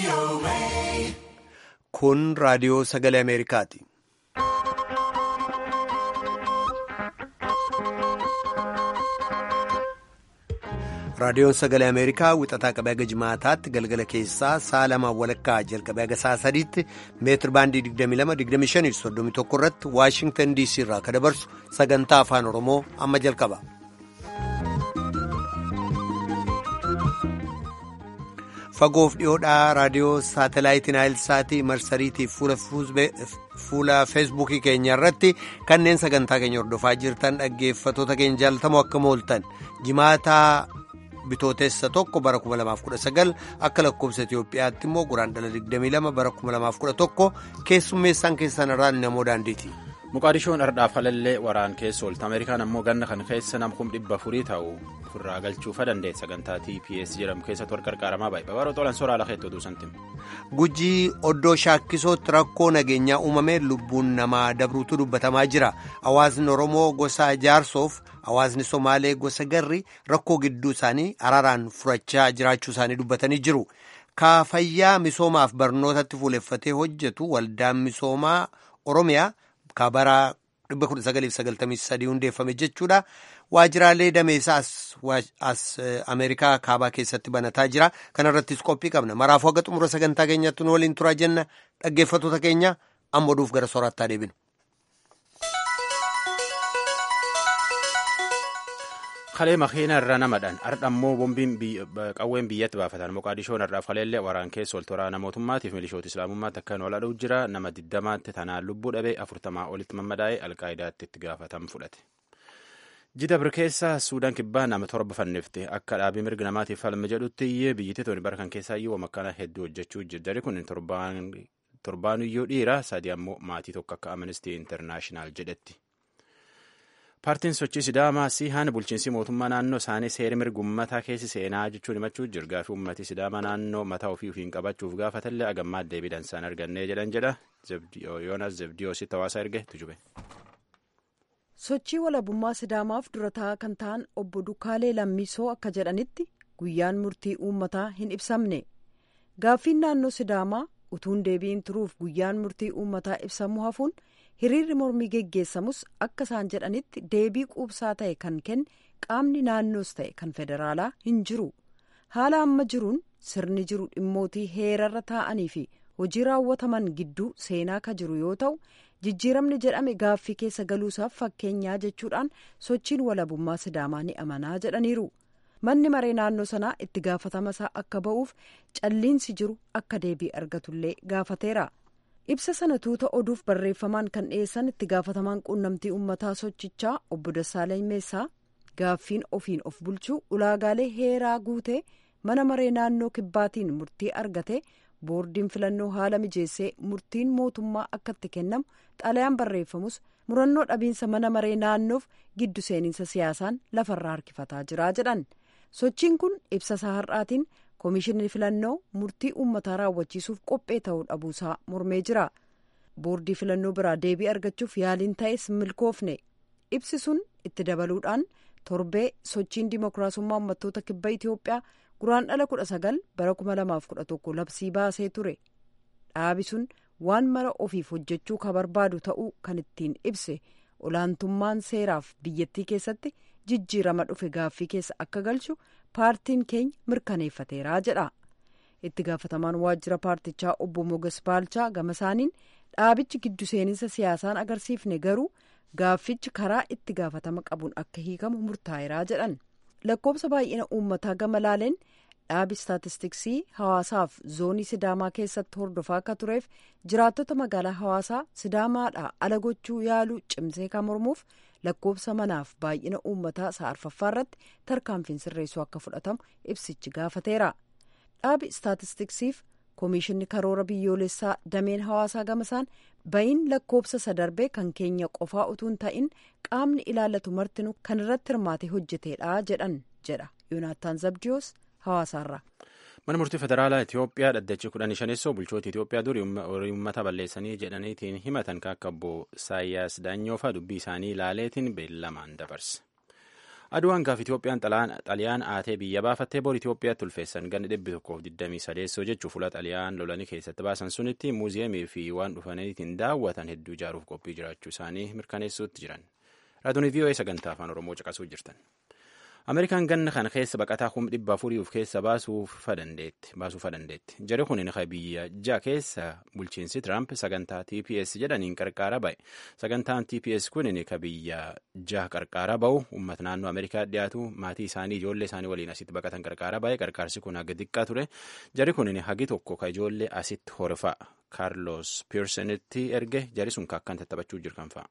Kun raadiyoo sagalee Ameerikaati. Raadiyoon sagalee Ameerikaa wixataa qabee haga jimaataatti galgala keessaa sa'a lamaan walakkaa jalqabee haga sa'a sadiitti meetir baandii 22-25-31 irratti Waashingtan DC irraa kan dabarsu sagantaa afaan Oromoo amma jalqaba. Fagoof dhiyoodhaa raadiyoo saatalaayitiin Naayilsaatii marsariitiif fuula feesbuukii keenya irratti kanneen sagantaa keenya hordofaa jirtan dhaggeeffatoota keenya jaalatamoo akkam ooltan jimaataa bitootessa tokko bara 2019 akka lakkoofsa Itoophiyaatti immoo guraandhala 22 bara 2011 keessummeessaan keessan irraan namoo daandiiti. Muqaadishoon ardhaaf halallee waraan keessa oolta Ameerikaan ammoo ganna kan keessa nam kum dhibba furii ta'u ofirraa galchuufa dandeenya sagantaa TPS jedhamu keessatti wal qarqaaramaa baay'ee babaroo xoolan soraa lakeetti oduu santiin. Gujii oddoo shaakkisootti rakkoo nageenyaa uumamee lubbuun namaa dabruutu dubbatamaa jira. Hawaasni Oromoo gosa jaarsoof hawaasni Somaalee gosa garri rakkoo gidduu isaanii araaraan furachaa jiraachuu isaanii dubbatanii jiru. Kaafayyaa misoomaaf barnootatti fuuleffatee hojjetu waldaan misoomaa Oromiyaa. Kabaraa 1993 hundeeffame jechuudha. Waajjiraalee dameessaas as Ameerikaa kaabaa keessatti banataa jira. Kana irrattis qophii qabna. Maraafuu haga xumura sagantaa keenyatti nu waliin turaa jenna. Dhaggeeffattoota keenya amma oduuf gara soorattaa deebinu. Kalee makiina irra namadhaan ardha ammoo bombiin qawween biyyatti baafatan Moqaadishoon irraaf kaleellee waraan keessa ol toraa mootummaatiif milishoota islaamummaatti akka hin oladhuu jira nama diddamaatti tanaan lubbuu dhabee afurtamaa olitti mammadaa'ee alqaa'idaatti itti gaafatamu fudhate. Jida bir keessa Suudaan kibbaa nama torba fannifte akka dhaabii mirga namaatiif falma jedhutti iyyee biyyatti tooni bara kan keessaa iyyuu makkaana hedduu hojjechuu jirti kun torbaanuyyuu dhiira sadii ammoo maatii tokko akka Amnesty International jedhetti. Paartiin sochii Sidaamaa Sihaan bulchiinsi mootummaa naannoo isaanii seera mirga uummataa keessi seenaa jechuun himachuu jirgaa fi uummatii Sidaamaa naannoo mataa ofii ofiin qabachuuf gaafatallee agammaa deebiidhaan isaan argannee jedhan jedha. Yoonas Zebdiyoositti hawaasa erge tujube. Sochii walabummaa Sidaamaaf durataa kan ta'an obbo Dukaalee Lammisoo akka jedhanitti guyyaan murtii uummataa hin ibsamne. Gaaffiin naannoo Sidaamaa utuun deebiin turuuf guyyaan murtii uummataa ibsamuu hafuun. hiriirri mormii geggeessamus akka isaan jedhanitti deebii quubsaa ta'e kan kenne qaamni naannoos ta'e kan federaalaa hin jiru haala amma jiruun sirni jiru dhimmootii heerarra taa'anii fi hojii raawwataman gidduu seenaa ka jiru yoo ta'u jijjiiramni jedhame gaaffii keessa galuusaaf fakkeenyaa jechuudhaan sochiin walabummaa sidaamaa ni amanaa jedhaniiru manni maree naannoo sanaa itti gaafatama isaa akka ba'uuf calliinsi jiru akka deebii argatullee gaafateera. ibsa sana tuuta oduuf barreeffamaan kan dhiyeessan itti gaafatamaan quunnamtii uummataa sochichaa obbo Dassaalany Meessaa gaaffiin ofiin of bulchuu ulaagaalee heeraa guutee mana maree naannoo kibbaatiin murtii argate boordiin filannoo haala mijeessee murtiin mootummaa akka itti kennamu xalayaan barreeffamus murannoo dhabiinsa mana maree naannoof giddu seeninsa siyaasaan lafarraa harkifataa jira jedhan sochiin kun ibsa isaa har'aatiin. Koomishinni filannoo murtii uummataa raawwachiisuuf qophee ta'uu dhabuusaa mormee jira. Boordii filannoo biraa deebii argachuuf yaaliin ta'es milkoofne. Ibsi sun itti dabaluudhaan torbee sochiin dimookiraasummaa uummattoota kibba Itoophiyaa guraandhala kudha sagal bara kuma lamaaf kudha tokko labsii baasee ture. Dhaabi sun waan mara ofiif hojjechuu ka barbaadu ta'uu kan ittiin ibse olaantummaan seeraaf biyyattii keessatti jijjiirama dhufe gaaffii keessa akka galchu. paartiin keenya mirkaneeffateeraa jedha itti gaafatamaan waajjira paartichaa obbo moges baalchaa gama isaaniin dhaabichi giddu seeninsa siyaasaan agarsiifne garuu gaaffichi karaa itti gaafatama qabuun akka hiikamu murtaa'eeraa jedhan lakkoobsa baay'ina uummataa gama laaleen dhaabi istaatistiksii hawaasaaf zoonii sidaamaa keessatti hordofaa akka tureef jiraattota magaalaa hawaasaa sidaamaadhaa ala gochuu yaaluu cimsee kan mormuuf lakkoobsa manaaf baay'ina uummataa isaa arfaffaa irratti tarkaanfiin sirreessuu akka fudhatamu ibsichi gaafateera dhaabi istaatistiksiif koomishinni karoora biyyoolessaa dameen hawaasaa gamasaan bayin lakkoobsa sadarbee kan keenya qofaa utuu hin ta'in qaamni ilaallatu martinu kan irratti hirmaatee hojjeteedha jedhan jedha yoonaataan zabdiyoos hawaasaarra. mana murtii federaalaa itiyoophiyaa dhaddachi kudhanii shaneessoo bulchoota itiyoophiyaa durii uummata balleessanii jedhaniitiin himatan kan akka obbo saayyaas daanyoofa dubbii isaanii ilaaleetiin beellamaan dabarse aduwaan gaaf Itoophiyaan xaliyaan aatee biyya baafattee bor Itoophiyaatti ulfeessan ganni dhibbi tokkoof digdamii sadeessoo jechuun fuula xaliyaan lolanii keessatti baasan sunitti muuziyeemii fi waan dhufaniitiin daawwatan hedduu ijaaruuf qophii jiraachuu isaanii mirkaneessuutti jiran. Raadiyoo VOA sagantaa afaan Oromoo caqasuu jirtan. Ameerikaan ganna kana keessa baqataa kuma dhibba afurii of keessa baasuuf dandeetti. Jari kun biyya ja'a keessa bulchiinsi Tiraamp sagantaa TPS jedhaniin qarqaara ba'e. Sagantaan TPS kun ka biyya ja'a qarqaara ba'u uummata naannoo Ameerikaa dhiyaatu maatii isaanii ijoollee isaanii waliin asitti baqatan qarqaara ba'e. Qarqaarsi kun haga xiqqaa ture. Jari kun hagi tokko ka ijoollee asitti horfaa Kaarlos Piirsenitti erge jari sun kakkan tattaphachuu jirkan fa'a.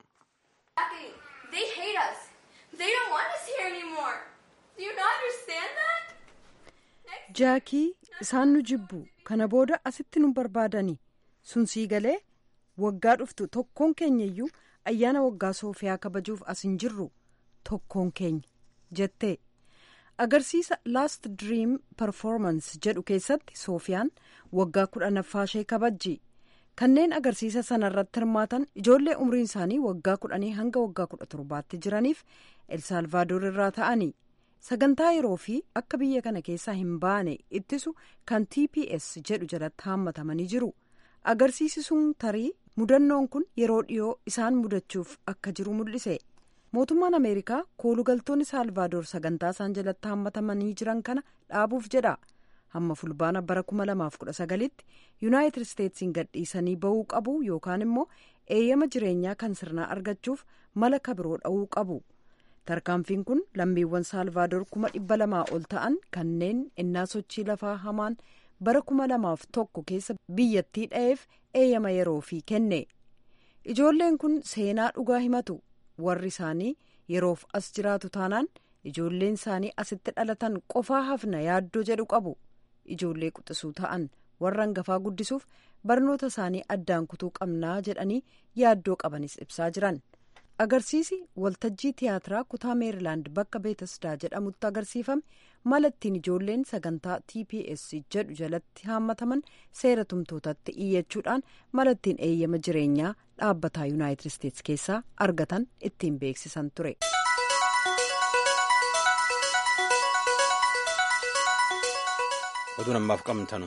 jaakii isaan nu jibbu kana booda asitti nu barbaadani sun sii galee waggaa dhuftu tokkoon keenya iyyuu ayyaana waggaa soofiyaa kabajuuf as hin jirru tokkoon keenya jettee agarsiisa laast diriim performance jedhu keessatti soofiyaan waggaa kudhanaffaa ishee kabajji kanneen agarsiisa sana irratti hirmaatan ijoollee umriin isaanii waggaa kudhanii hanga waggaa kudha torbaatti jiraniif elsaalvaadoor irraa ta'anii sagantaa yeroo fi akka biyya kana keessaa hin baane ittisu kan tps jedhu jalatti haammatamanii jiru agarsiisi sun tarii mudannoon kun yeroo dhiyoo isaan mudachuuf akka jiru mul'ise mootummaan ameerikaa koolugaltoonni saalvaadoor sagantaa isaan jalatti haammatamanii jiran kana dhaabuuf jedha hamma fulbaana bara 2019tti yuunaayitid isteetsiin gadhiisanii bahuu qabu yookaan immoo eeyyama jireenyaa kan sirnaa argachuuf mala kabiroo dha'uu qabu. tarkaanfiin kun lammiiwwan saalvaadoor kuma dhibba lamaa ol ta'an kanneen innaa sochii lafaa hamaan bara kuma lamaaf tokko keessa biyyattii dha'eef eeyyama yeroo fi kenne ijoolleen kun seenaa dhugaa himatu warri isaanii yeroof as jiraatu taanaan ijoolleen isaanii asitti dhalatan qofaa hafna yaaddoo jedhu qabu ijoollee quxisuu ta'an warra hangafaa guddisuuf barnoota isaanii addaan kutuu qabnaa jedhanii yaaddoo qabanis ibsaa jiran. agarsiisi waltajjii tiyaatiraa kutaa meerilaand bakka beetasdaa jedhamutti agarsiifame mala ittiin ijoolleen sagantaa tps jedhu jalatti haammataman seera tumtootatti iyyachuudhaan mala ittiin eeyyama jireenyaa dhaabbataa yuunaayitid isteetsi keessaa argatan ittiin beeksisan ture. oduun ammaaf qabnu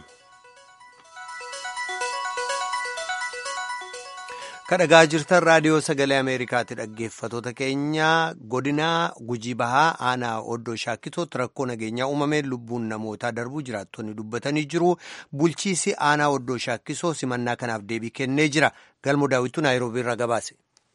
kadhagaa jirtan raadiyoo sagalee ameerikaatti dhaggeeffatoota keenya godinaa gujii bahaa aanaa oddoo shaakkisootti rakkoo nageenyaa uumameen lubbuun namootaa darbuu jiraattonni dubbatanii jiru bulchiisi aanaa oddoo shaakkisoo simannaa kanaaf deebii kennee jira galmo daawwitu naayiroobii irraa gabaase.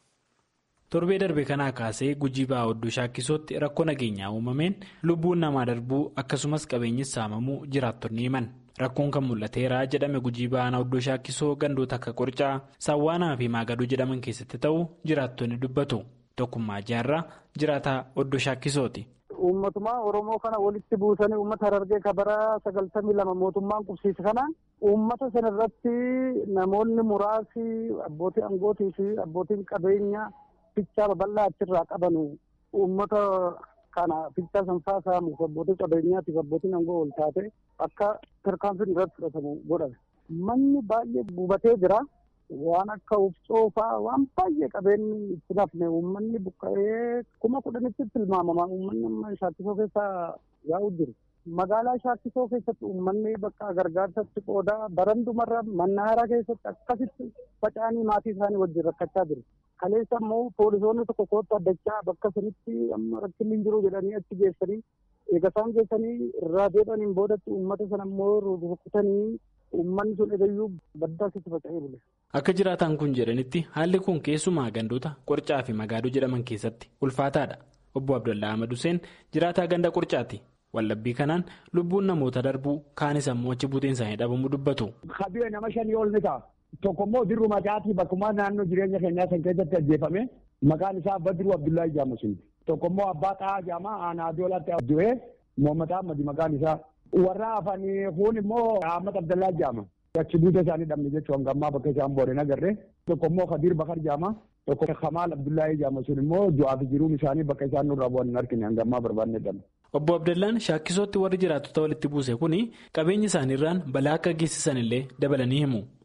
torbee darbe kanaa kaasee gujii bahaa oddoo shaakkisootti rakkoo nageenyaa uumameen lubbuun namaa darbuu akkasumas qabeenyi saamamuu jiraattonni himan. Rakkoon kan mul'ateera jedhame gujii bahaa oddoo shaakkisoo gandoota akka qorcaa saawwaanaa fi maagaduu jedhaman keessatti ta'uu jiraattonni dubbatu tokkummaa jaarraa jiraataa oddoo shaakkisooti. Uummatuma Oromoo kana walitti buusanii uummata Harargee kabaraa sagaltamii lama mootummaan qubsiise kana uummata sana irratti namoonni muraasi abbootii aangootii fi abbootiin qabeenya fichaa babal'aa achirraa qabanu uummata. kana fichaa sanfaa saamuuf abbootii qabeenyaatiif abbootiin aangoo ol taate akka tarkaanfiin irratti fudhatamu godhame. Manni baay'ee gubatee jira. Waan akka ufcoofaa waan baay'ee qabeenyi itti nafne uummanni buqqa'ee kuma kudhanitti tilmaamama uummanni amma shaakkisoo keessa yaa'u jiru. Magaalaa shaakkisoo keessatti uummanni bakka gargaarsatti qoodaa barandumarra mannaaraa keessatti akkasitti faca'anii maatii isaanii wajjin rakkachaa jiru. Kaleessa immoo poolisoonni tokko kootta addachaa bakka sanitti amma rakkinni hin jiru jedhanii achi geessanii eega isaan geessanii irraa deebi'aniin boodatti uummata sana immoo rukutanii uummanni sun eegayyuu baddaa keessa faca'ee bule. Akka jiraataan kun jedhanitti haalli kun keessumaa gandoota qorcaa fi magaaduu jedhaman keessatti ulfaataadha. Obbo Abdallaa Ahmad Hussein jiraataa ganda qorcaati. Wallabbii kanaan lubbuun namoota darbuu kaanis ammoo achi buuteen isaanii dhabamuu dubbatu. Kabiyya nama shanii ol ni ta'a. Tokko immoo dirru macaatii bakkuma naannoo jireenya keenyaa san keessatti ajjeefame maqaan isaa Badru Abdullahi Jaamusin. Tokko immoo abbaa xaa'aa jaamaa aanaa doolaatti du'ee Mohammad Ahmad maqaan isaa. Warra hafanii kun immoo Ahmad Abdullahi jaama. Achi buutee isaanii dhabne jechuun hanga ammaa bakka isaan booreen agarre. Tokko immoo Kadir Bakar jaama. Tokko Kamaal Abdullahi jaama sun immoo du'aa fi jiruun isaanii bakka isaan nurraa bu'an hin argine hanga ammaa barbaanne dhabne. Obbo Abdallaan shaakkisootti warri jiraattota walitti buuse kuni qabeenya isaaniirraan balaa akka geessisan illee dabalanii himu.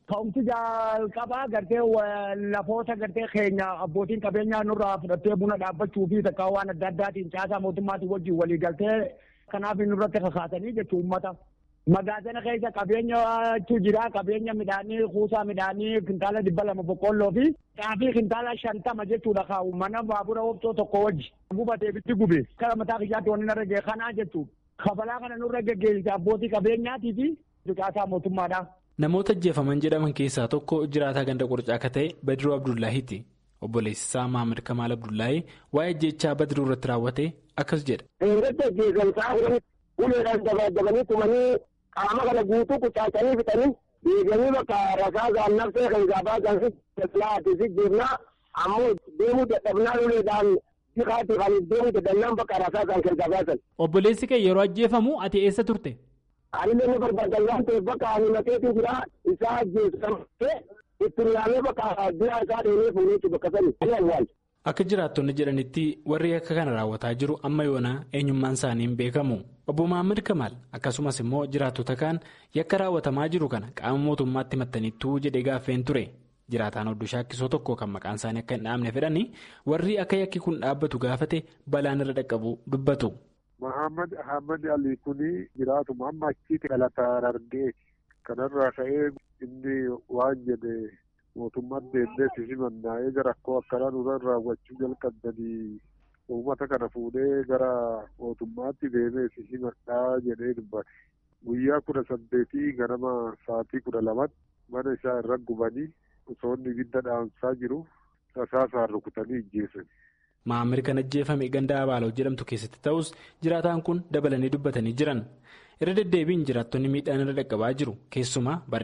Ka'umsi jalqabaa gartee lafoota gartee keenya abbootiin qabeenyaa nurraa fudhattee buna dhaabbachuu fi takkaa waan adda addaatiin caasaa mootummaatiin wajjin walii galtee kanaaf nurratti kakaasanii jechuun uummata. Magaazina keessa qabeenyatu jira qabeenya midhaanii kuusaa midhaanii kintaala dhibba lama boqqolloo fi xaafii kintaala shantama jechuudha kaa'u mana baabura obsoo tokko wajji gubatee bitti gube kara mataa kiyyaatti wanni narra ga'e kanaa jechuudha. Kabalaa kana nurra geggeessite abbootii qabeenyaatii fi caasaa mootummaadha. Namoota ajjeefaman jedhaman keessaa tokko jiraataa ganda qorichaa akka ta'e Badiruu Abdullaahiiti. Obboleessi isaa Maamir Kamaal Abdullaahii waa'ee ajjeechaa Badiruu irratti raawwate akkas jedha. Eegatti ajjeesamsaa uleedhaan dabaajabanii tumanii qaama kana guutuu kucaacanii fixanii deeganii bakka rasaa gaannabsee kan gaabaa gaansi laati si deemnaa ammoo deemuu dadhabnaa uleedhaan siqaati kan deemuu dadhabnaan bakka rasaa gaan kan gabaasan. Obboleessi kee yeroo ajjeefamu ati eessa turte? Ani nama barbaadan waan ta'eef bakka ani mateetu jira isaa ajjeesamtee ittiin yaamee bakka bira isaa deemee fuulee bakka sani ani awwaal. Akka jiraattonni jedhanitti warri akka kana raawwataa jiru amma yoonaa eenyummaan isaanii hin beekamu. Obbo Mahammad Kamaal akkasumas immoo jiraattota kaan yakka raawwatamaa jiru kana qaama mootummaatti mattaniittuu jedhee gaaffeen ture. Jiraataan oddoo shaakkisoo tokko kan maqaan isaanii akka hin dhaabne fedhanii warri akka yakki kun dhaabbatu gaafate balaan irra dhaqqabu dubbatu. Mahammad Ahmad Ali kuni jiraatuma amma achitti dhalataa argee kanarraa ka'ee inni waan jedhe mootummaan deemnee simannaa'ee gara akkoo akkanaa nurra raawwachuu jalqabdanii uummata kana fuudhee gara mootummaatti deemee simadhaa jedhee dubbate. Guyyaa kudha saddeetii ganama sa'aatii kudha lamatti mana isaa irra gubanii osoo inni ibidda dhaamsaa jiru rasaasaan rukutanii ijjeessan. Maamir kan ajjeefame ganda Abaaloo jedhamtu keessatti ta'us jiraataan kun dabalanii dubbatanii jiran. Irra deddeebiin jiraattonni miidhaan irra dhaqqabaa jiru. Keessumaa bara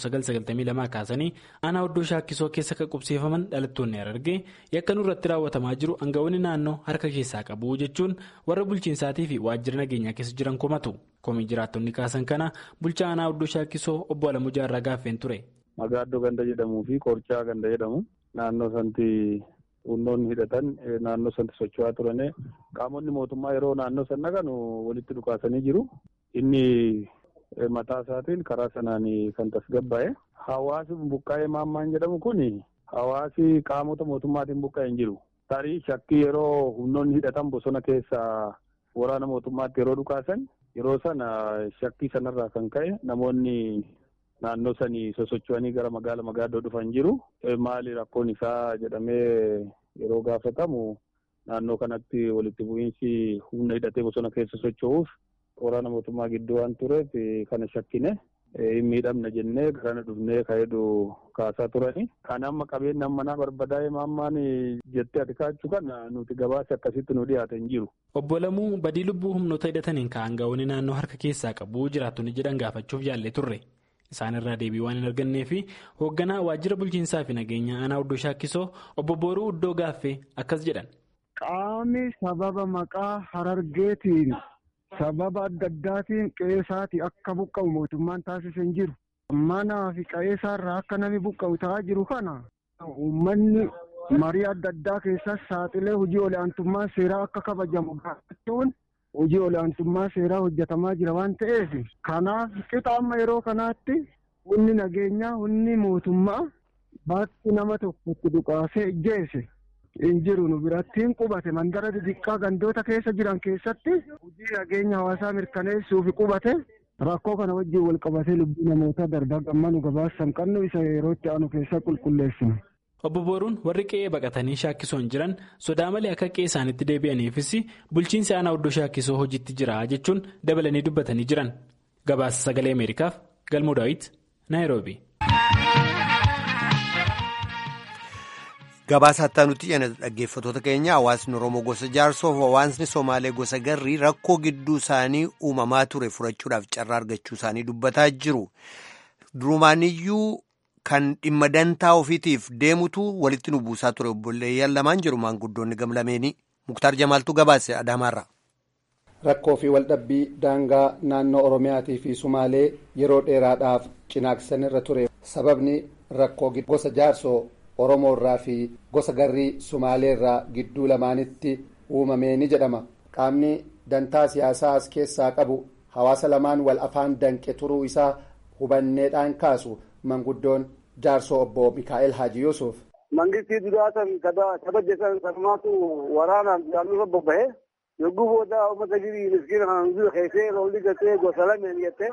1992 kaasanii aanaa oddoo shaakkisoo keessa kan qubsiifaman dhalattoonni Harargee yakka nurratti raawwatamaa jiru aangawoonni naannoo harka keessaa qabu jechuun warra bulchiinsaatii fi waajjira nageenyaa keessa jiran komatu. Komii jiraattonni kaasan kana bulchaa aanaa oddoo shaakkisoo obbo Alamuu Jaarraa gaaffeen ture. Magaaddoo ganda jedhamuu fi Qorchaa ganda jedhamu naannoo santi. Humnoonni hidhatan naannoo sanatti socho'aa turane qaamonni mootummaa yeroo naannoo san dhaqan walitti dhukaasanii jiru. Inni mataa isaatiin karaa sanaan kan tasgabbaa'e. Hawaasi buqqaa'ee maammaan jedhamu kun hawaasi qaamota mootummaatiin buqqaa'e hin jiru. Tarii shakkii yeroo humnoonni hidhatan bosona keessaa waraana mootummaatti yeroo dhukaasan yeroo sana shakkii sanarraa kan ka'e namoonni. Naannoo sanii sosocho'anii gara magaala magaaddoo dhufan jiru. Maali rakkoon isaa jedhamee yeroo gaafatamu naannoo kanatti walitti bu'iinsi humna hidhatee bosona keessa socho'uuf waraana mootummaa gidduu waan tureef kana shakkine hin miidhamna jennee kana dhufnee ka'eedu kaasaa turani. Kan amma qabeenya manaa barbadaa'ee maammaan jettee ati kaachuu kana nuti gabaasa akkasitti nu dhiyaate hin jiru. Obbo Lamuu badii lubbuu humnoota hidhataniin ka'an gaa'onni naannoo harka keessaa qabu jiraattonni jedhan gaafachuuf yaallee turre. Isaan irraa deebii waan hin argannee fi hoogganaa waajjira bulchiinsaa fi nageenya aanaa oddoo shaakkisoo obbo Booruu Uddoo Gaaffee akkas jedhan. Qaamni sababa maqaa harargeetiin sababa adda addaatiin qe'eesaatii akka buqqa'u mootummaan taasise hin jiru. Manaa fi qe'eesaarraa akka namni buqqa'u ta'aa jiru kana uummanni marii adda addaa keessas saaxilee hojii olaantummaa seeraa akka kabajamu gaafachuun. hojii olaantummaa seeraa hojjetamaa jira waan ta'eef kanaaf qixa amma yeroo kanaatti humni nageenyaa humni mootummaa bakki nama tokkotti dhukaasee ijjeese hin jiru nu birattiin qubate mandara xixiqqaa gandoota keessa jiran keessatti hojii nageenya hawaasaa mirkaneessuuf qubate rakkoo kana wajjin wal qabatee lubbuu namoota darbaa gammanu gabaasan qabnu isa yeroo itti aanu keessa qulqulleessina. Obbo Booruun warri qe'ee baqatanii shaakkisoon jiran sodaa malee akka qe'ee isaaniitti deebi'aniifis bulchiinsi aanaa oddoo shaakkisoo hojiitti jira jechuun dabalanii dubbatanii jiran. Gabaasa sagalee Ameerikaaf Galmoo Daawit Naayiroobi. Gabaasa hattaa nuti jedhan dhaggeeffattoota keenya hawaasni Oromoo gosa jaarsoof hawaasni Somaalee gosa garrii rakkoo gidduu isaanii uumamaa ture furachuudhaaf carraa argachuu isaanii dubbataa jiru. Durumaaniyyuu. Kan dhimma dantaa ofiitiif deemutu walitti nu buusaa ture obboleeyyan lamaan jiru maanguddoonni gamlameenii muktaar jamaaltuu gabaase adaamaarra. Rakkoo fi waldhabbii daangaa naannoo Oromiyaatii fi Sumaalee yeroo dheeraadhaaf cinaaqsanirra ture sababni rakkoo gosa jaarsoo Oromoo irraa fi gosa garrii Sumaalee irraa gidduu lamaanitti uumamee ni jedhama. Qaamni dantaa siyaasaa as keessaa qabu hawaasa lamaan wal afaan danqe turuu isaa hubanneedhaan kaasu. manguddoon jaarsoo obbo mikaa'el haaji yuusuf. mangistii duraa san kabajjesan sanumaatu waraanaan naannoo bobba'e yogguu booda uummata girii miskiina kana nuzuu keessee lolli gatee gosa lameen jettee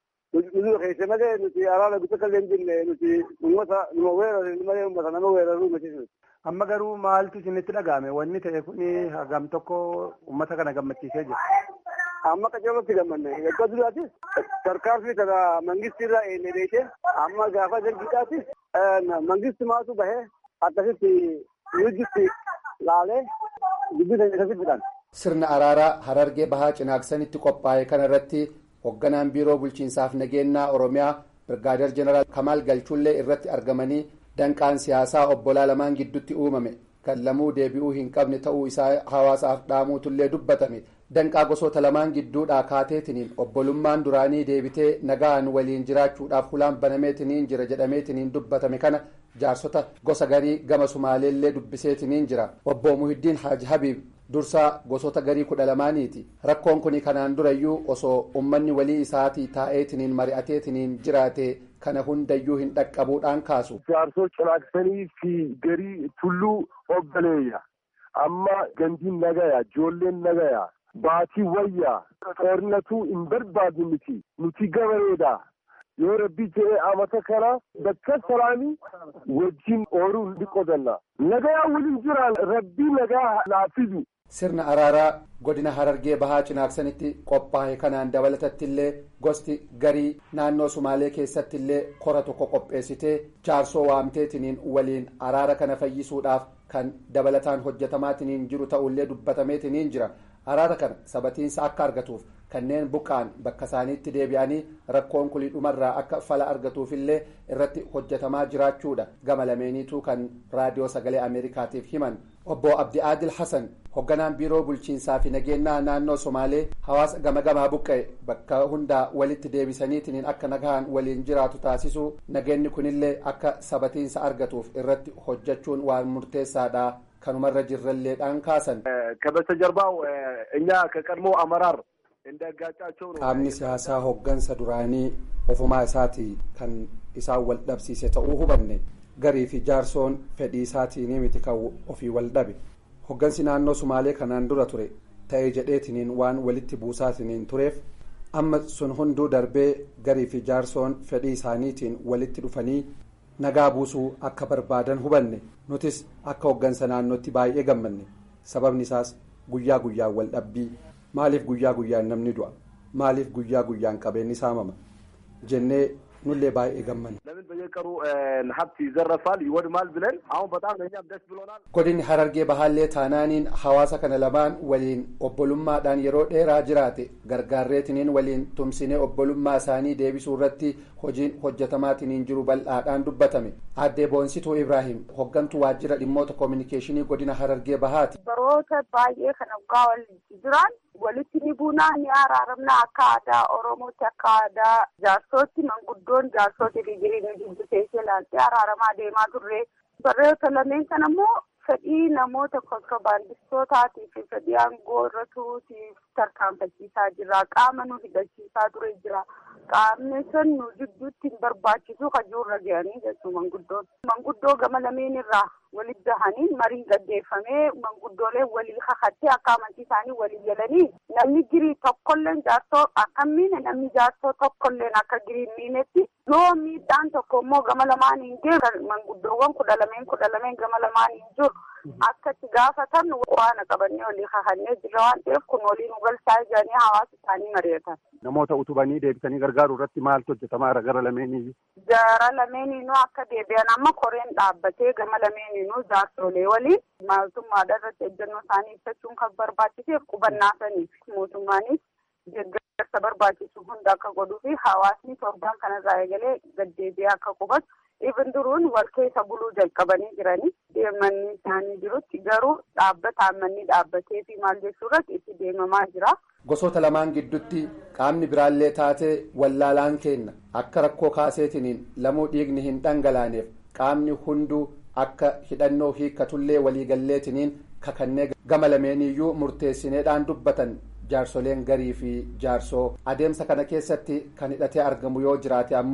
nuzuu keesse malee nuti araara bisa kallee hin jirne nuti uummata numa weerare malee uummata nama weeraruu miti. Amma garuu maaltu isinitti dhaga'ame wanni ta'e kuni hagam tokko uummata kana gammachiisee jira. Amma qacarratti gammanne eeggaa duraatis tarkaanfii kana mangistiirraa eenye beekee amma gaafa dargiidhaatis mangisti maatu bahee akkasitti yuujitti laalee dubbisa akkasitti fidhan. Sirna araaraa Harargee Bahaa Cinaaksanitti qophaa'e kanarratti hoogganaan biiroo bulchiinsaaf nageenyaa Oromiyaa Birgaadeer Jeneraal Kamaal Galchullee irratti argamanii danqaan siyaasaa obbolaa lamaan gidduutti uumame kan lamuu deebi'uu hin qabne ta'uu isaa hawaasaaf dhaamuutullee dubbatame danqaa gosoota lamaan gidduudhaa kaateetiniin obbolummaan duraanii deebitee nagaan waliin jiraachuudhaaf hulaan banameetiniin jira jedhameetiniin dubbatame kana jaarsota gosa garii gama sumaaleellee dubbiseetiniin jira obbo muhiddiin haaji habiib dursaa gosoota garii kudha lamaaniiti rakkoon kun kanaan durayyuu osoo ummanni walii isaatii taa'eetiniin mari'ateetiniin jiraate kana hundayyuu hin dhaqqabuudhaan kaasu. jaarsoo cinaaksanii fi garii tulluu obbaleeyya amma gandiin nagaya ijoolleen nagaya baatii wayyaa xoornatuu hin barbaadu miti nuti gabareedha yoo rabbi jedhee amata kana bakka salaamii wajjin ooluu ni qodanna nagayaa waliin jiraan rabbii nagaa laafidu. sirna araaraa godina harargee bahaa cinaaksanitti qophaa'e kanaan dabalatattillee gosti garii naannoo sumaalee keessattillee kora tokko qopheessitee jaarsoo waamteetiniin waliin araara kana fayyisuudhaaf kan dabalataan hojjetamaatiniin jiru ta'ullee dubbatameetiniin jira araara kana sabatiinsa akka argatuuf kanneen buqqaan bakka isaaniitti deebi'anii rakkoon kulii dhumarraa akka fala argatuufillee irratti hojjetamaa jiraachuudha gama lameeniituu kan raadiyoo sagalee ameerikaatiif himan obbo abdi aadil hasan hoogganaan biiroo bulchiinsaa fi nageenyaa naannoo somaalee hawaasa gama gamaa buqqa'e bakka hundaa walitti deebisaniitiin akka nagaan waliin jiraatu taasisuu nageenyi kunillee akka sabatiinsa argatuuf irratti hojjechuun waan murteessaadha kanumarra jirralleedhaan kaasan. ከበስተጀርባው እኛ ከቀድሞ አመራር እንዳጋጫቸው ነው። qaamni siyaasaa hooggansa duraanii ofumaa isaatii kan isaan wal dhabsiise ta'uu hubanne garii fi jaarsoon fedhii isaatiin miti kan ofii wal dhabe hooggansi naannoo sumaalee kanaan dura ture ta'ee jedheetiniin waan walitti buusaatiniin tureef amma sun hunduu darbee garii fi jaarsoon fedhii isaaniitiin walitti dhufanii nagaa buusuu akka barbaadan hubanne nutis akka hooggansa naannootti baay'ee gammanne sababni isaas guyyaa guyyaan wal dhabbii maaliif guyyaa guyyaan namni du'a maaliif guyyaa guyyaan qabeenyi saamama jennee nullee baay'ee gammanne. ለምን በየቀኑ ሀብት ይዘረፋል ይወድማል ብለን አሁን በጣም ለእኛም ደስ ብሎናል። godinni harargee bahaallee taanaaniin hawaasa kana lamaan waliin obbolummaadhaan yeroo dheeraa jiraate gargaarreetiniin waliin tumsinee obbolummaa isaanii deebisuu irratti hojiin hojjetamaatiniin jiru bal'aadhaan dubbatame aaddee boonsituu ibraahim hoggantuu waajjira dhimmoota koominikeeshinii godina harargee bahaati. baroota baay'ee kan waggaa walitti jiran walitti ni buunaa ni araaramna akka aadaa oromootti akka aadaa jaarsootti manguddoon jaarsootti digirii ni dubbisee ilaaltee araaramaa deemaa turre baroota lameen kana immoo fedhii namoota kontiroobaandistootaatii fi fedhii aangoo irra turuutiif tarkaanfachiisaa jira qaama nu hidhachiisaa ture jira qaamni sun nu jidduutti hin barbaachisu kajuurra ga'anii jechuu manguddoon manguddoo gama lameen irraa walitti gahanii marii gaggeeffamee manguddooleen walii kakattee akka amantii isaanii walii galanii namni girii tokkolleen jaarsoo akka miine namni jaarsoo tokkolleen akka girii miinetti yoo miidhaan tokko immoo gama lamaan hin jiru manguddoowwan kudha lameen kudha lameen gama lamaan hin jiru akka itti gaafatan waan qabannee walii kakannee jira waan ta'eef kun walii nu galchaa jiranii hawaasa isaanii mari'atan. Namoota utubanii deebisanii gargaaruu irratti maaltu hojjetamaa jira gara lameenii? Gara lameeninuu akka deebi'an amma koreen dhaabbatee gama lameeninuu jaarsolee waliin mootummaadha irratti ejjennoo isaanii ibsachuun kan barbaachiseef qubannaa saniif mootummaanis deeggarsa barbaachisu hunda akka godhuu fi hawaasni torbaan kanarraa eegalee gaddeebi'ee akka qubatu ibin duruun wal keessa buluu jalqabanii jiranii deemanni isaanii jirutti garuu dhaabbataan manni dhaabbatee fi maal jechuu irratti itti deemamaa jira. gosoota lamaan gidduutti qaamni biraallee taatee wallaalaan kenna akka rakkoo kaaseetiniin lamuu dhiigni hin dhangalaaneef qaamni hunduu akka hidhannoo hiikkatullee waliigalleetiniin kakannee gama lameeniyyuu murteessineedhaan dubbatan jaarsoleen garii fi jaarsoo adeemsa kana keessatti kan hidhatee argamu yoo jiraate ammoo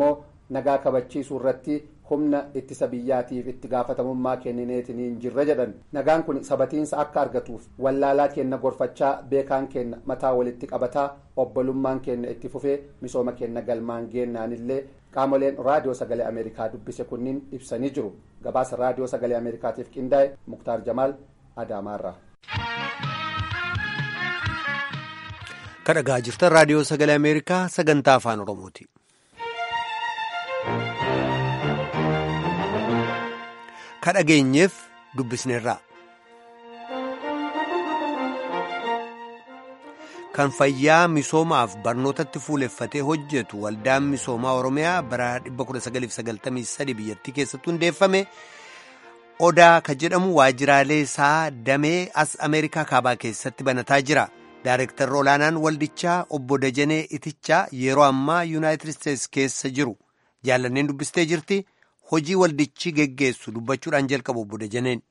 nagaa kabachiisuu irratti humna ittisa biyyaatiif itti gaafatamummaa kennineetiniin jirra jedhan nagaan kun sabatiinsa akka argatuuf wallaalaa kenna gorfachaa beekaan kenna mataa walitti qabataa obbolummaan kenna itti fufee misooma kenna galmaan geennaanillee qaamoleen raadiyoo sagalee ameerikaa dubbise kunniin ibsanii jiru gabaasa raadiyoo sagalee ameerikaatiif qindaa'e muktaar jamaal adaamaarraa. kadhagaa jirtan raadiyoo sagalee ameerikaa sagantaa afaan oromooti. kadhageenyeef dubbisneerraa. kan fayyaa misoomaaf barnootatti fuuleffatee hojjetu waldaan misoomaa oromiyaa bara 1993 biyyattii keessatti hundeeffame odaa ka jedhamu waajjiraalee isaa damee as ameerikaa kaabaa keessatti banataa jira. Daareektarri olaanaan waldichaa obbo Dajanee Itichaa yeroo ammaa Yuunaayitid Isteets keessa jiru jaallanneen dubbistee jirti. Hojii waldichi geggeessu dubbachuudhaan jalqabu obbo Dajaneen.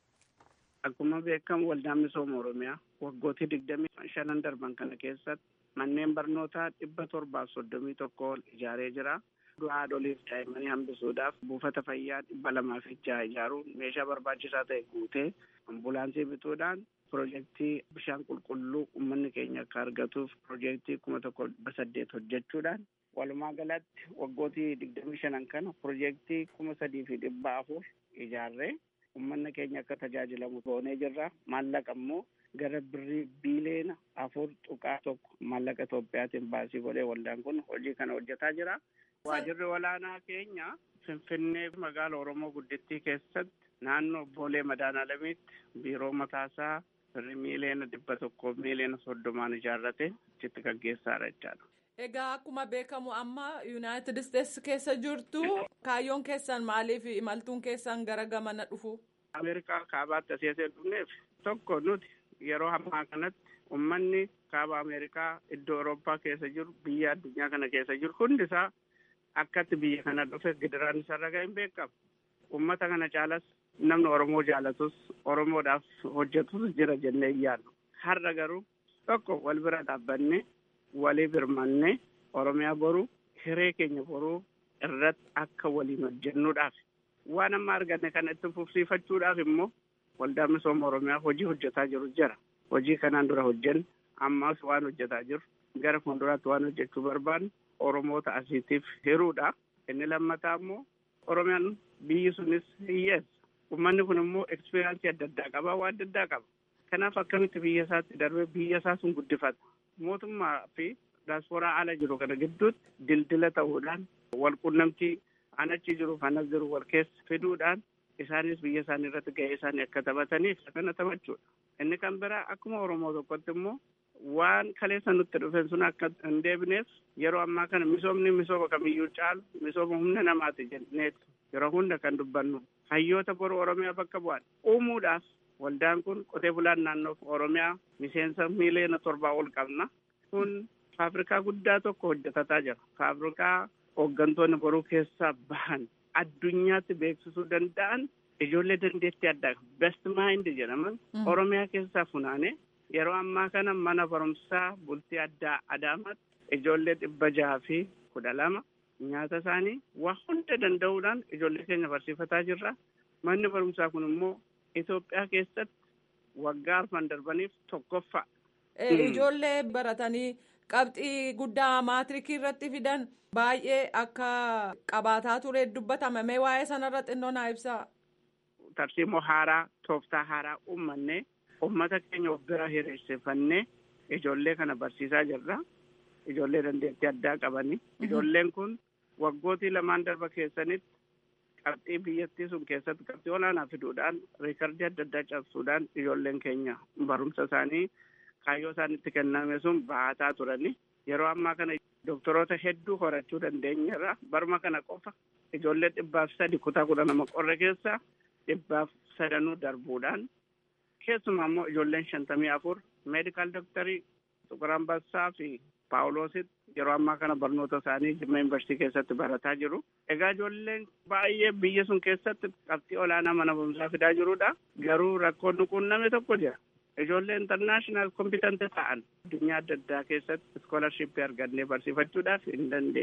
Akkuma beekamu waldaan misooma Oromiyaa waggootii digdamii shanan darban kana keessatti manneen barnootaa dhibba torbaaf soddomii tokko ijaaree jira. haadholiif daa'immanii hambisuudhaaf buufata fayyaa dhibba lamaaf jaha ijaaruun meeshaa barbaachisaa ta'e guutee ambulaansii bituudhaan piroojeektii bishaan qulqulluu uummanni keenya akka argatuuf piroojeektii kuma tokko dhibba saddeet hojjechuudhaan walumaa galatti waggootii digdamii shanan kana piroojeektii kuma sadii fi dhibba afur ijaarree uummanni keenya akka tajaajilamu goonee jirra maallaqa immoo gara birrii biiliyoona afur tuqaa tokko maallaqa Itoophiyaatiin baasii godhee waldaan kun hojii kana hojjetaa jira. Waajirri olaanaa keenya Finfinnee magaala Oromoo guddittii keessatti naannoo Boolee Madaanaalamiitti biiroo mataasaa birrii miiliyoona dhibba tokko miiliyoona soddomaan ijaarrate achitti gaggeessaadha jechaadha. Egaa akkuma beekamu amma Yuunaayitid Isteets keessa jirtu kaayyoon keessan maaliif imaltuun keessan gara gamana dhufu? Ameerikaa kaabaatti asii asii dhufneef tokko nuti yeroo ammaa kanatti uummanni kaaba Ameerikaa iddoo Awurooppaa keessa jiru biyya addunyaa kana keessa jiru hundisaa akkatti biyya kana dhufe gidiraan isarra ga'e hin beekamu. Uummata kana caalas namni Oromoo jaalatus Oromoodhaaf hojjetus jira jennee yaaddu. Har'a garuu tokko wal bira dhaabbannee walii birmannee Oromiyaa boruu hiree keenya boruu irratti akka waliin hojjennuudhaaf waan amma arganne kana itti fufsiifachuudhaaf immoo waldaan misooma Oromiyaa hojii hojjetaa jiru jira. Hojii kanaan dura hojjenne ammas waan hojjetaa jiru gara fuulduraatti waan hojjechuu barbaannu Oromoota asiitiif hiruudha. Inni lammataa immoo Oromiyaan biyyi sunis hiyyeessa. Uummanni kun immoo ekspiriyaansii adda addaa qaba, waan adda addaa qaba. Kanaaf akkamitti biyya isaatti darbee biyya isaa sun guddifata. Mootummaa fi daasporaa ala jiru kana gidduutti dildila ta'uudhaan wal quunnamtii an achi jiru kan as jiru wal keessa fiduudhaan isaanis biyya isaanii irratti gahee isaanii akka taphataniif kana taphachuudha. Inni kan biraa akkuma Oromoo tokkotti immoo waan kaleessa nutti dhufe sun akka hin deebineef yeroo ammaa kana misoomni misooma kamiyyuu caalu misooma humna namaati jenneeti yeroo hunda kan dubbannu hayyoota boru Oromiyaa bakka bu'an uumuudhaaf waldaan kun qotee bulaan naannoo Oromiyaa miseensa miiliyoona torbaa ol qabna kun faabrikaa guddaa tokko hojjetataa jira faabrikaa hooggantoonni boruu keessaa bahan addunyaatti beeksisuu danda'an ijoollee dandeettii addaa best mind jedhaman Oromiyaa keessaa funaanee yeroo ammaa kana mana barumsaa bultii addaa Adaamaatti ijoollee dhibba jaha fi kudha lama nyaata isaanii waa hunda danda'uudhaan ijoollee keenya barsiifataa jirra. Manni barumsaa kun immoo Itoophiyaa keessatti waggaa arfan darbaniif tokkoffaa. Ijoollee baratanii qabxii guddaa maatirikii irratti fidan baay'ee akka qabaataa ture dubbatama. Mee waa'ee sanarra xinnoo naa ibsaa. Tarsiimoo haaraa tooftaa haaraa uummanne uummata keenya of bira hiriirsifannee ijoollee kana barsiisaa jirra. Ijoollee dandeettii addaa qabanii. Ijoolleen kun waggootii lamaan darba keessanitti qabxii biyyattii sun keessatti qabxii olaanaa fiduudhaan riikardii adda addaa cabsuudhaan ijoolleen keenya barumsa isaanii kaayyoo isaanitti kenname sun baataa turani. Yeroo ammaa kana doktoroota hedduu horachuu dandeenyeerra. Baruma kana qofa ijoollee dhibbaaf sadi kutaa kudha nama qorre keessa dhibbaaf sadanuu darbuudhaan keessumaa immoo ijoolleen shantamii afur meedikaal doktarii Xuqur Ambassaa fi Paawuloositti yeroo ammaa kana barnoota isaanii Jimma Yuunivarsiitii keessatti barataa jiru. Egaa ijoolleen baay'ee biyya sun keessatti qabxii olaanaa mana barumsaa fidaa jirudha. Garuu rakkoon nuquunname tokko jira. Ijoollee intarnaashinaal kompitanti ta'an addunyaa adda addaa keessatti iskoolarshipii argannee barsiifachuudhaaf hin dandeenye.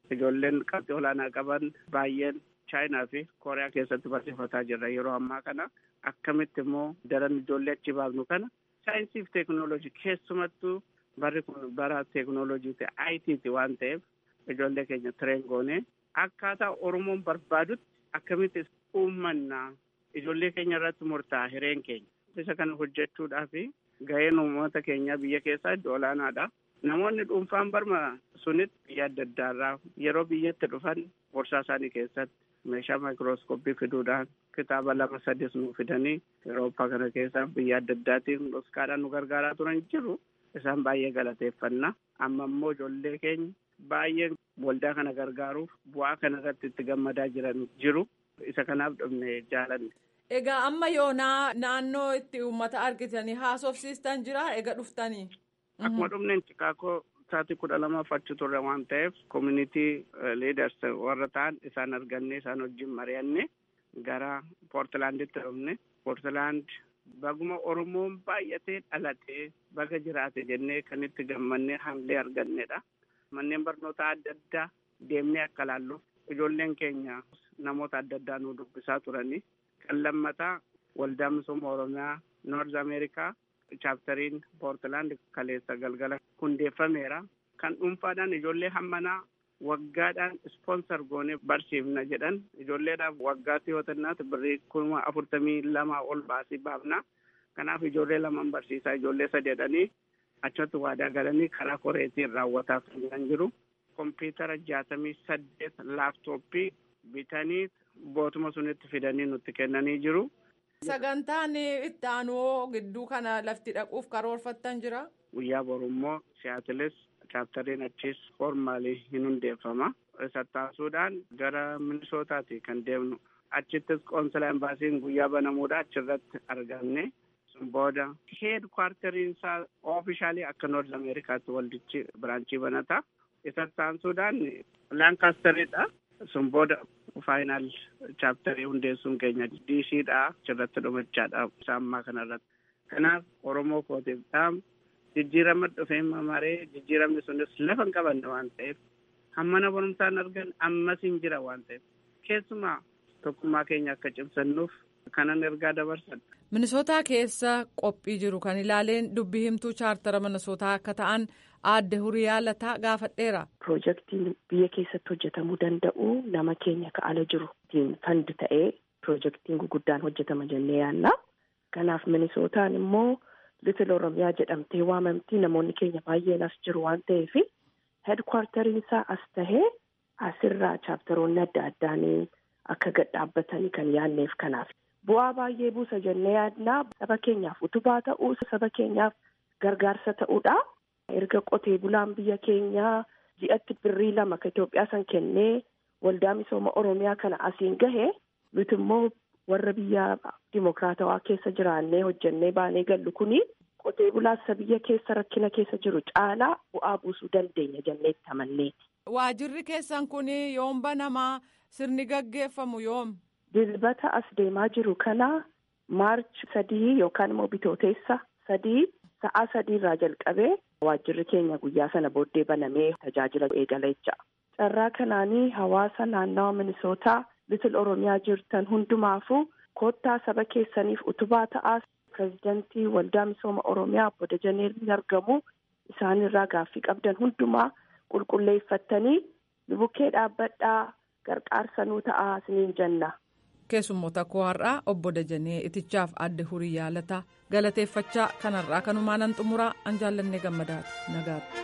ijoolleen qabxii olaanaa qaban baay'een chaayinaa fi kooriyaa keessatti barsiifataa jirra yeroo ammaa kana akkamitti immoo daran ijoollee achi baafnu kana saayinsii fi teekinooloojii keessumattuu barri kun bara teekinooloojiiti ITti waan ta'eef ijoollee keenya tireen goonee akkaataa Oromoon barbaadutti akkamitti uummannaa ijoollee keenya irratti murtaa'a hireen keenya isa kana hojjechuudhaaf gaheen uummata keenya biyya keessaa iddoo olaanaadha. Namoonni dhuunfaan barma sunitti biyya adda addaarraa yeroo biyyatti dhufan borsaa isaanii keessatti meeshaa maayikirooskooppii fiduudhaan kitaaba lama sadis nu fidanii Awurooppaa kana keessa biyya adda addaatiin dhuskaadhaan nu gargaaraa turan jiru. Isaan baay'ee galateeffanna. Amma immoo ijoollee keenya baay'ee waldaa kana gargaaruuf bu'aa kana irratti itti gammadaa jiran jiru. Isa kanaaf dhufne jaalanne. Egaa amma yoonaa naannoo itti uummata argitanii haasofsiistan jira egaa dhuftanii. Akkuma dhufneen Chikaagoo sa'aatii kudha lamaaf achi turre waan ta'eef community leaders warra ta'an isaan arganne isaan wajjin mari'anne gara Poortilaanditti dhufne. Poortilaand baguma Oromoon baay'atee dhalatee baga jiraate jennee kan itti gammannee hamilee argannedha. Manneen barnootaa adda addaa deemnee akka laalluuf ijoolleen keenya namoota adda addaa nu dubbisaa turanii. Kan lammataa waldaa misooma Oromiyaa Noorz Ameerikaa chaaptariin Poortilaand kaleessa galgala hundeeffameera. Kan dhuunfaadhaan ijoollee hammanaa waggaadhaan ispoonsar goonee barsiifna jedhan ijoolleedhaaf waggaatti yoo tannaatu birrii kuma afurtamii lama ol baasii baafna. Kanaaf ijoollee lamaan barsiisaa ijoollee sadeedhanii achatti waadaa galanii karaa koreetiin raawwataa kan jiru. Kompiitara jaatamii saddeet laaptooppii bitanii bootuma sunitti fidanii nutti kennanii jiru. Sagantaan itti aanuu gidduu kana lafti dhaquuf karoorfattan jira. Guyyaa boru immoo siyaatilis chaaptariin achis formaalii hin hundeeffama. Isa taasisuudhaan gara minisootaati kan deemnu. Achittis qoonsila embaasiin guyyaa banamuudha achirratti argamne. Sun booda heed kwarteriin isaa oofishaalii akka noorz ameerikaatti waldichi biraanchii banata. Isa taasisuudhaan laankaasteridha. Sun booda faayinaal chaaptarii hundeessuun keenya diishiidha achirratti dhumachaadha isa ammaa kanarratti. Kanaaf Oromoo kootiif dhaamu jijjiirama dhufee mamaree jijjiiramni sunis lafa hin qabanne waan ta'eef hammana barumsaan argan ammas hin jira waan ta'eef keessumaa tokkummaa keenya akka cimsannuuf kanan ergaa dabarsan. Minisootaa keessa qophii jiru kan ilaaleen dubbii himtuu chaartara minisootaa akka ta'an aadde huriyaa lataa gaafadheera. Piroojeektiin biyya keessatti hojjetamuu danda'u nama keenya ka'ala jiru fandi ta'ee piroojeektiin guguddaan hojjetama jennee yaanna. Kanaaf minisootaan immoo Litil Oromiyaa jedhamtee waamamtii namoonni keenya baay'een as jiru waan ta'eef heedkwaartariin isaa as tahee asirraa chaaptaroonni adda addaanii akka gad dhaabbatanii kan yaanneef kanaaf. Bu'aa baay'ee buusa jennee yaadnaa saba keenyaaf utubaa ta'uu saba keenyaaf gargaarsa ta'uudha. Erga qotee bulaan biyya keenyaa ji'atti birrii lama ka Itoophiyaa san kennee waldaa misooma Oromiyaa kana asiin gahe nuti immoo warra biyya dimokiraatawaa keessa jiraannee hojjennee baanee gallu kuni qotee bulaasa biyya keessa rakkina keessa jiru caalaa bu'aa buusuu dandeenya jennee itti amanneeti. Waajirri keessan kun yoom banamaa sirni gaggeeffamu yoom? Dilbata as deemaa jiru kana maarch sadii yookaan immoo bitooteessa sadii sa'aa sadiirraa jalqabee waajjirri keenya guyyaa sana booddee banamee tajaajila eegala jecha. Carraa kanaanii hawaasa naannawa minisootaa litil oromiyaa jirtan hundumaafuu koottaa saba keessaniif utubaa ta'aa pirezidantii waldaa misooma oromiyaa obbo Dajanee ni argamu isaanirraa gaaffii qabdan hundumaa qulqulleeffattanii bukkee dhaabbadhaa gargaarsa nuu ta'aa isiniin jenna. keessummoota koo har'aa obbo Dajanee itichaaf adde hurii yaalataa galateeffachaa kanarraa kanumaanan xumuraa an jaallannee gammadaati nagaatti.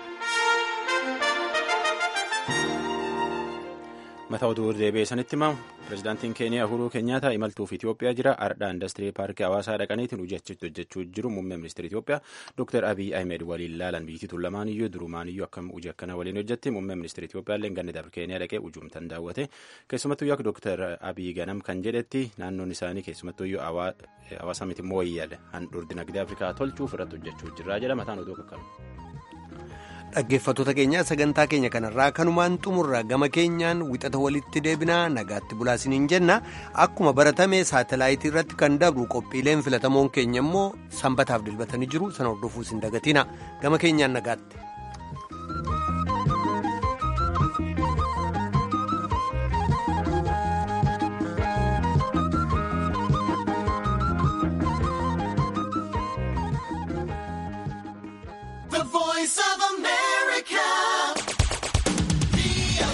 mataa oduu deebi'ee sanitti himamu pirezidaantiin keeniyaa uhuruu keenyaata imaltuuf itiyoophiyaa jira ardhaa indastirii paarkii hawaasaa dhaqaniitiin hojjechitti hojjechuu jiru muummee ministeera itiyoophiyaa dooktar abiy ahmed waliin laalan biyyattii lamaan iyyuu durumaan iyyuu akkam hojii akkana waliin hojjetti muummee ministeera itiyoophiyaa illee ganni dabre keeniyaa dhaqee ujuumtan daawwate keessumattuu akka dooktar abiy ganam kan jedhetti naannoon isaanii keessumattuu iyyuu hawaasa miti mooyyale handhuura dinagdee afrikaa tolchuuf irratti hojjechuu jirra jedha mataan oduu kakkabu. dhaggeeffattoota keenya sagantaa keenya kanarraa kanumaan xumurra gama keenyaan wixata walitti deebinaa nagaatti bulaasiniin jenna akkuma baratame saatalaayitii irratti kan dabru qophiileen filatamoon keenya immoo sanbataaf dilbatanii jiru sana hordofuus hin dagatina gama keenyaan nagaatti.